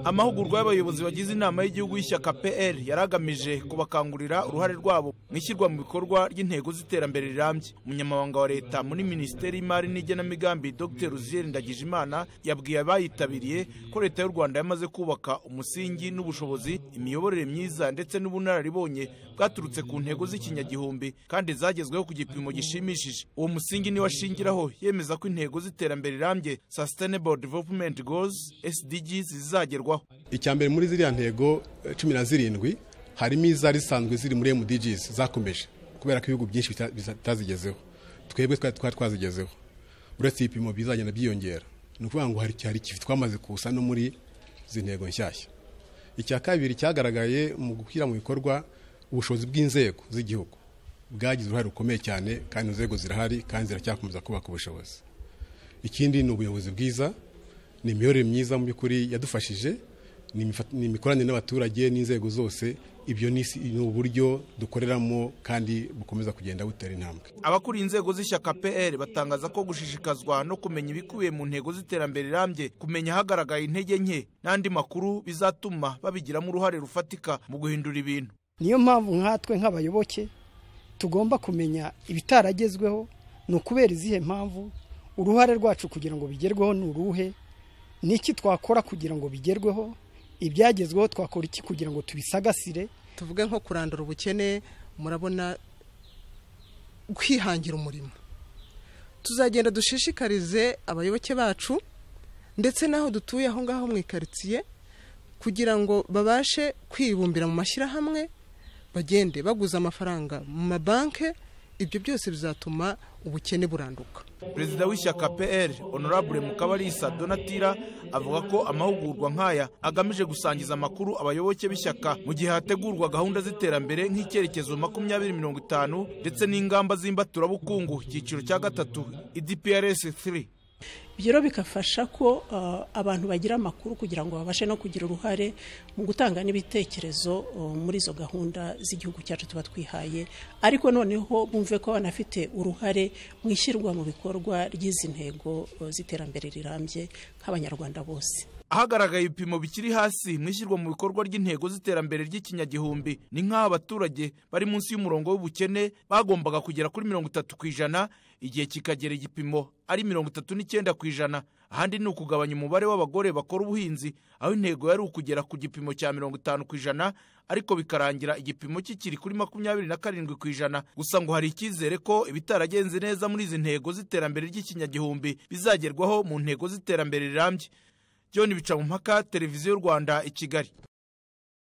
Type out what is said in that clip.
amahugurwa y'abayobozi bagize inama y'igihugu y'ishyaka pr yaragamije kubakangurira uruhare rwabo mu ishyirwa mu bikorwa ry'intego z'iterambere rirambye umunyamabanga wa leta muri minisiteri y'imari n'igenamigambi dr ruziel ndagijimana yabwiye abayitabiriye ko leta y'u rwanda yamaze kubaka umusingi n'ubushobozi imiyoborere myiza ndetse n'ubunararibonye bwaturutse ku ntego z'ikinyagihumbi kandi zagezweho ku gipimo gishimishije uwo musingi niwo ashingiraho yemeza ko intego z'iterambere rirambye sustainable development goals sdgs zizagerwaho icya mbere muri ziriya ntego cumi na zirindwi harimo izari zisanzwe ziri muri mdgs zakomeje kubera ko ibihugu byinshi bita- bitazigezeho twebwe twari twari twazigezeho uretse ibipimo bizagenda byiyongera ni ukuvuga ngo hari hari ikivi twamaze kusa no muri izi ntego nshyashya icya kabiri cyagaragaye mu gushyira mu bikorwa ubushobozi bw'inzego z'igihugu bwagize uruhare rukomeye cyane kandi inzego zirahari kandi ziracyakomeza kubaka ubushobozi ikindi ni ubuyobozi bwiza ni imiyoborere myiza mu by'ukuri yadufashije ni imifa- ni imikoranire n'abaturage n'inzego zose ibyo ni isi- ni uburyo dukoreramo kandi bukomeza kugenda butera intambwe abakuriye inzego z'ishyaka pr batangaza ko gushishikazwa no kumenya ibikubiye mu ntego z'iterambere rirambye kumenya ahagaragaye intege nke n'andi makuru bizatuma babigiramo uruhare rufatika mu guhindura ibintu niyo mpamvu nkatwe nk'abayoboke tugomba kumenya ibitaragezweho ni ukubera izihe mpamvu uruhare rwacu kugira ngo bigerweho ni uruhe ni iki twakora kugira ngo bigerweho ibyagezweho twakora iki kugira ngo tubisagasire tuvuge nko kurandura ubukene murabona kwihangira umurimo tuzagenda dushishikarize abayoboke bacu ndetse n'aho dutuye aho ngaho mu ikaritsiye kugira ngo babashe kwibumbira mu mashyirahamwe bagende baguza amafaranga mu mabanki ibyo byose bizatuma ubukene buranduka perezida w'ishyaka pr honorable mukabalisa donatira avuga ko amahugurwa nk'aya agamije gusangiza amakuru abayoboke b'ishyaka mu gihe hategurwa gahunda z'iterambere nk'icyerekezo makumyabiri mirongo itanu ndetse n'ingamba z'imbaturabukungu icyiciro cya gatatu idprs 3 ibyo rero bigafasha ko uh, abantu bagira amakuru kugira ngo babashe no kugira uruhare mu gutanga n'ibitekerezo uh, muri izo gahunda z'igihugu cyacu tuba twihaye ariko noneho bumve ko banafite uruhare mu ishyirwa mu bikorwa ry'izi ntego uh, z'iterambere rirambye nk'abanyarwanda bose ahagaragaye ibipimo bikiri hasi mu ishyirwa mu bikorwa ry'intego z'iterambere ry'ikinyagihumbi ni nk'aho abaturage bari munsi y'umurongo w'ubukene bagombaga kugera kuri mirongo itatu ku ijana igihe kikagera igipimo ari mirongo itatu n'icyenda ku ijana ahandi ni ukugabanya umubare w'abagore bakora ubuhinzi aho intego yari ukugera ku gipimo cya mirongo itanu ku ijana ariko bikarangira igipimo kikiri kuri makumyabiri na karindwi ku ijana gusa ngo hari icyizere ko ibitaragenze neza muri izi ntego z'iterambere ry'ikinyagihumbi bizagerwaho mu ntego z'iterambere rirambye John Bicamumpaka, Televiziyo Rwanda i Kigali.